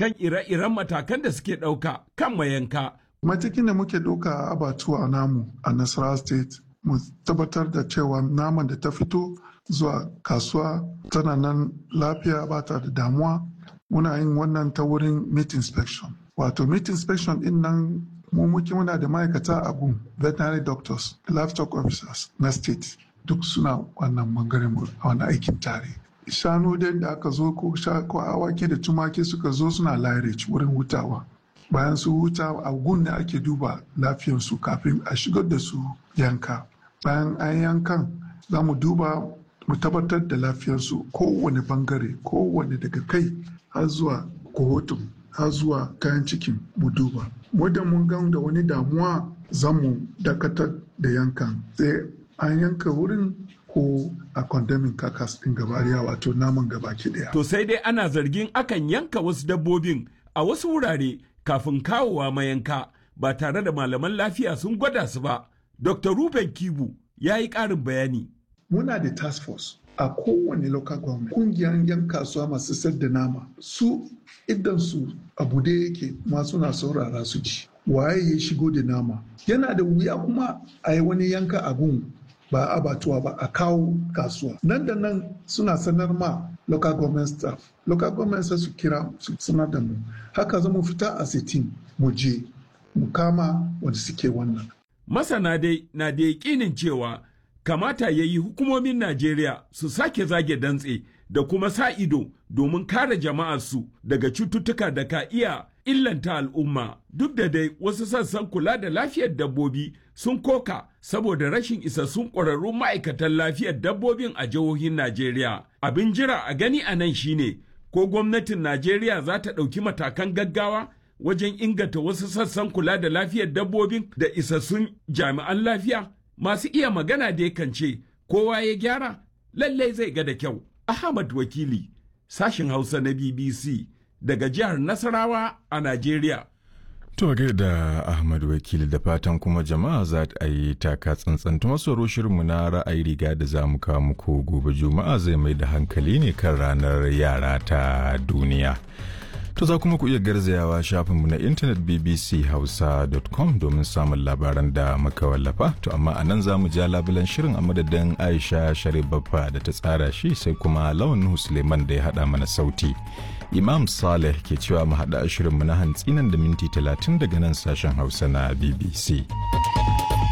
kan ire-iren matakan da suke ɗauka kan mayanka. Matakin da muke ɗauka a abatuwa namu a Nasarawa State mu tabbatar da cewa naman da ta fito zuwa kasuwa tana nan lafiya ba ta da damuwa muna yin wannan ta wurin meat inspection wato meat inspection din nan mu muke muna da ma'aikata a gun veterinary doctors livestock officers na state duk suna wannan bangaren a wani aikin tare shanu dai da aka zo ko ko awaki da tumaki suka zo suna lairage wurin hutawa bayan su huta a gun da ake duba lafiyarsu kafin a shigar da su yanka bayan an yankan za mu duba mu tabbatar da lafiyarsu kowane bangare kowane daga kai har zuwa kohotun har zuwa kayan cikin mu duba wadda mun gan da wani damuwa za mu dakatar da yankan sai an yanka wurin ko a condemning kakas din gabariya wato naman gabaki daya To sai dai ana zargin akan yanka wasu dabbobin a wasu wurare kafin kawowa mayanka ba tare da malaman lafiya sun gwada su ba. Dr. Ruben Kibu ya yi ƙarin bayani. muna da task force a kowane local government kungiyar yan kasuwa masu sayar da nama su idan su abu da yake ma suna saurara su ci waye ya shigo da nama yana da wuya kuma a yi wani yanka abun ba abatuwa ba a kawo kasuwa nan da nan suna sanar ma local government staff local government sai su kira su sanar da mu haka zamu fita a sitin mu je mu kama wanda suke wannan Masana dai na da yaƙinin cewa kamata ya yi hukumomin Najeriya su sake zage dantse da kuma sa ido domin kare jama'arsu daga cututtuka da ka iya illanta al'umma duk da dai wasu sassan kula da lafiyar dabbobi sun koka saboda rashin isassun ƙwararrun ma'aikatan lafiyar dabbobin a jihohin Najeriya. Abin jira a gani a nan shine ko gwamnatin Najeriya za ta ɗauki matakan gaggawa wajen inganta wasu sassan kula da lafiyar dabbobin da isassun jami'an lafiya masu iya magana da yakan ce kowa ya gyara lallai zai ga da kyau. Ahmad Wakili, sashin Hausa na BBC daga jihar Nasarawa a Najeriya. To da Ahmad Wakili da fatan kuma jama'a za a yi taka tsantsan ta masu shirinmu na ra'ayi riga da za mu kawo muku gobe juma'a zai mai da hankali ne kan ranar yara ta duniya. To za kuma ku iya garzayawa shafinmu na intanet bbchausa.com domin samun labaran da muka wallafa. To amma a nan za mu ja labulan shirin a madadin Aisha Sharif Baffa da ta tsara shi sai kuma Lawan Nuhu Suleiman da ya haɗa mana sauti. Imam Saleh ke cewa mu haɗa shirinmu na hantsi nan da minti talatin daga nan sashen Hausa na BBC.